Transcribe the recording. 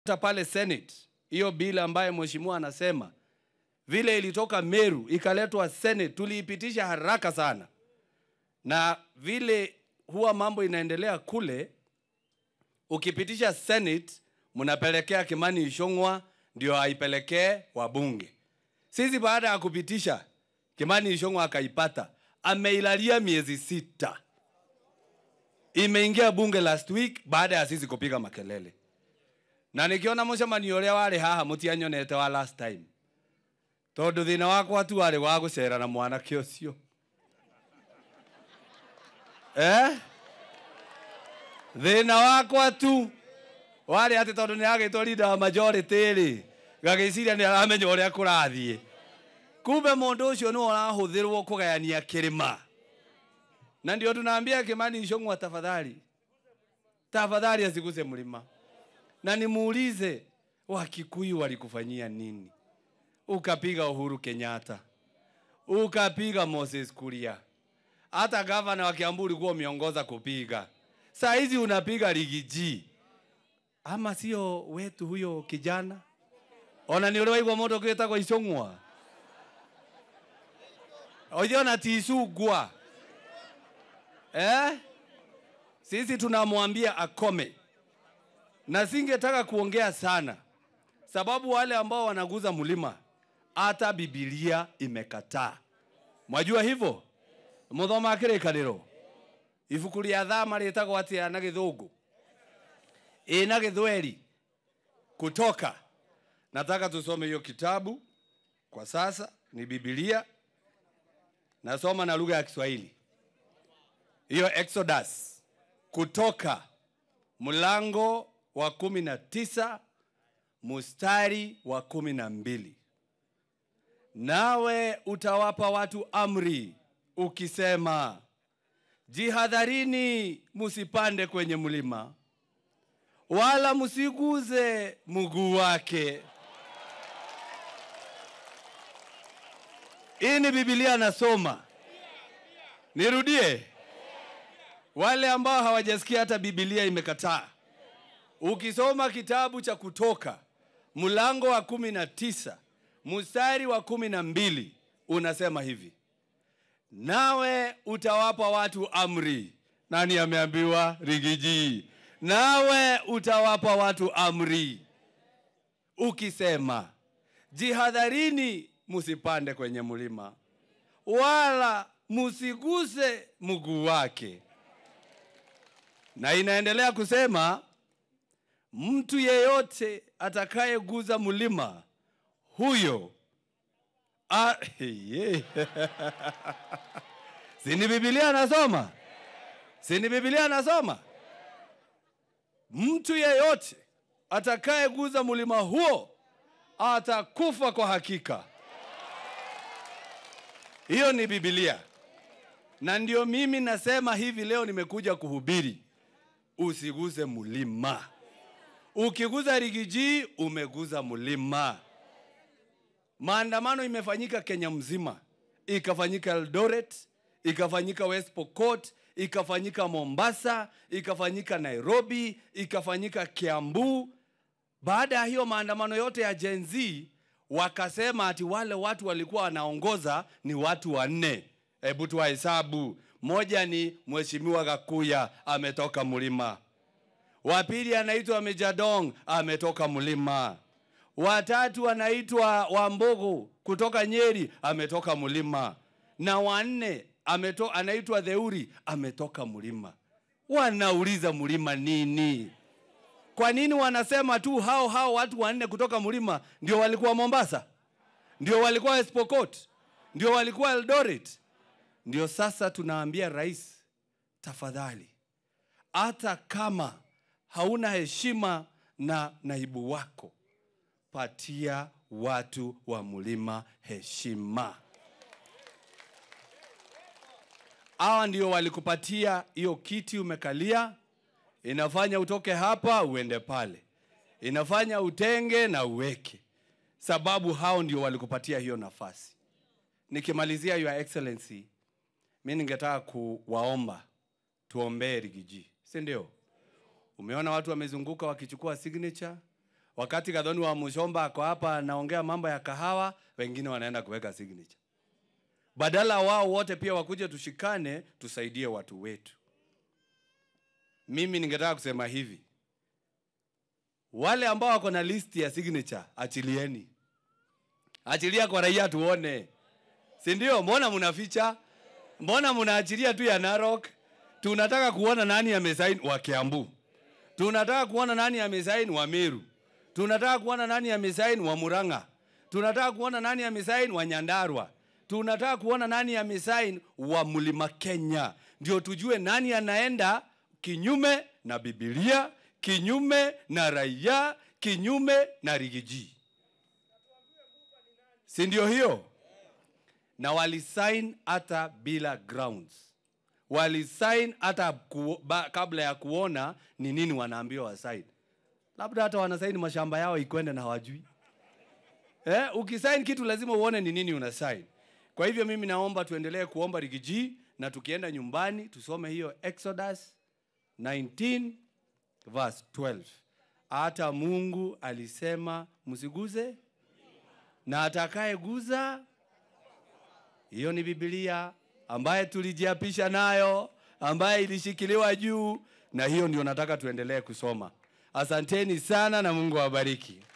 hata pale Senate hiyo bill ambaye mheshimiwa anasema vile ilitoka Meru ikaletwa Senate, tuliipitisha haraka sana, na vile huwa mambo inaendelea kule, ukipitisha Senate mnapelekea Kimani Ichung'wa ndio aipelekee wabunge. Sisi baada ya kupitisha Kimani Ichung'wa akaipata, ameilalia miezi sita, imeingia bunge last week baada ya sisi kupiga makelele na nikiona mucemanio uria warĩ haha mũtianyonete wa last time tondũ thĩna wakwa tu warĩ wa gũcera na mwanake ũcio eh? thĩna wakwa tu warĩ atĩ tondũ nĩ agĩtwo leader wa majority rĩ gagĩciria nĩ aramenya ũrĩa kũrathiĩ kumbe mũndũ ũcio nĩwe ũrahũthĩrwo kũgayania kĩrĩma na ndio tunaambia Kimani Ichung'wa tafadhali tafadhali asiguse mlima na nimuulize Wakikuyu walikufanyia nini? Ukapiga Uhuru Kenyatta, ukapiga Moses Kuria, hata gavana wa Kiambu ulikuwa umeongoza kupiga. Saa hizi unapiga Rigiji, ama sio wetu huyo kijana? Ona ni ule waigwa moto kwitagwo Ichung'wa oiona tisugwa eh? Sisi tunamwambia akome na singetaka kuongea sana sababu wale ambao wanaguza mlima hata Biblia imekataa. Mwajua hivyo? muthoma kĩrĩkanĩro ibuku rĩa thama rĩtagwo atĩa na gĩthũngũ ĩ na gĩthweri kutoka nataka tusome hiyo kitabu kwa sasa ni Biblia nasoma na lugha ya Kiswahili hiyo Exodus kutoka mlango wa kumi na tisa mustari wa kumi na mbili nawe utawapa watu amri ukisema, jihadharini, musipande kwenye mlima, wala musiguze mguu wake. Hii ni Biblia nasoma, nirudie. Wale ambao hawajasikia hata Biblia imekataa Ukisoma kitabu cha Kutoka mlango wa kumi na tisa mstari wa kumi na mbili unasema hivi, nawe utawapa watu amri. Nani ameambiwa? Rigiji. Nawe utawapa watu amri ukisema, jihadharini, musipande kwenye mlima, wala musiguse mguu wake. Na inaendelea kusema mtu yeyote atakayeguza mlima huyo a, yeah. sini Biblia anasoma, sini Biblia anasoma, mtu yeyote atakayeguza mlima huo atakufa kwa hakika. Hiyo ni Biblia, na ndio mimi nasema hivi leo nimekuja kuhubiri, usiguse mlima. Ukiguza Rigiji umeguza mlima. Maandamano imefanyika Kenya mzima, ikafanyika Eldoret, ikafanyika West Pokot, ikafanyika Mombasa, ikafanyika Nairobi, ikafanyika Kiambu. Baada ya hiyo maandamano yote ya Gen Z, wakasema ati wale watu walikuwa wanaongoza ni watu wanne. Hebu tuwahesabu. Moja ni Mheshimiwa Gakuya ametoka mlima wa pili anaitwa Mejadong ametoka mlima. Watatu anaitwa Wambogo kutoka Nyeri ametoka mlima, na wanne ameto, anaitwa Theuri ametoka mlima. Wanauliza mlima nini? Kwa nini wanasema tu hao hao watu wanne kutoka mlima ndio walikuwa Mombasa, ndio walikuwa West Pokot, ndio walikuwa Eldoret? Ndio sasa tunaambia rais, tafadhali, hata kama hauna heshima na naibu wako, patia watu wa mlima heshima. Hawa ndio walikupatia hiyo kiti umekalia, inafanya utoke hapa uende pale, inafanya utenge na uweke, sababu hao ndio walikupatia hiyo nafasi. Nikimalizia, Your Excellency, mi ningetaka kuwaomba tuombee Rigiji, si ndio? Umeona watu wamezunguka wakichukua signature, wakati Gathoni wa Mushomba ako hapa anaongea mambo ya kahawa, wengine wanaenda kuweka signature. Badala wao wote pia wakuje tushikane, tusaidie watu wetu. Mimi ningetaka kusema hivi, wale ambao wako na listi ya signature, achilieni, achilia kwa raia tuone, si ndio? Mbona mnaficha? Mbona mnaachilia tu ya Narok? Tunataka kuona nani amesaini wa Kiambu, tunataka kuona nani amesaini wa Meru, tunataka kuona nani amesaini wa Murang'a, tunataka kuona nani amesaini wa Nyandarua, tunataka kuona nani amesaini wa Mlima Kenya, ndio tujue nani anaenda kinyume na Biblia, kinyume na raia, kinyume na rigiji, si ndio hiyo? Na walisign hata bila grounds, walisign hata ku, ba, kabla ya kuona ni nini wanaambiwa wasign. Labda hata wanasaini mashamba yao ikwende na hawajui. Eh, ukisign kitu lazima uone ni nini una sign. Kwa hivyo mimi naomba tuendelee kuomba rigiji na tukienda nyumbani tusome hiyo Exodus 19 verse 12. Hata Mungu alisema msiguze na atakayeguza hiyo ni Biblia ambaye tulijiapisha nayo, ambaye ilishikiliwa juu, na hiyo ndio nataka tuendelee kusoma. Asanteni sana na Mungu awabariki.